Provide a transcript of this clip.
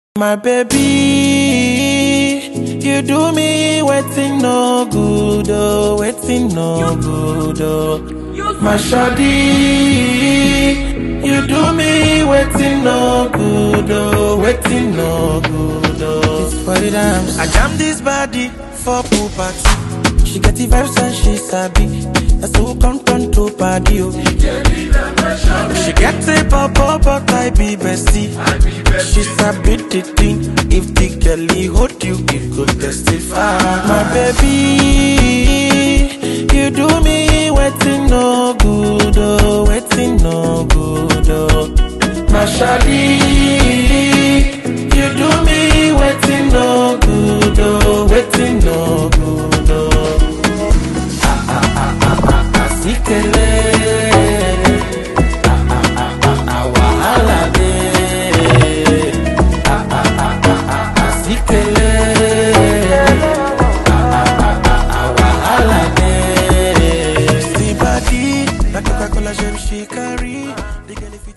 My baby, you do me waiting no good, oh, waiting no good, oh. My shawty, you do me waiting no good, oh, waiting no good, oh. It's for the dance. I jam this body for pool party. She get the vibes and she sabi. That's who come turn to party, oh. She get a pop but I be bestie. She sabi the thing. If the girlie hold you, it could testify. My baby, you do me waiting no good, oh, waiting no good, oh. My shawty, you do me waiting no good, oh, waiting no good, oh. Ah ah ah ah ah ah, sikele. Ah ah ah ah ah, wahala dey. Ah ah ah ah ah ah, sikele. Ah ah ah ah ah, wahala dey. See body, na Coca-Cola gem she carry. The girl if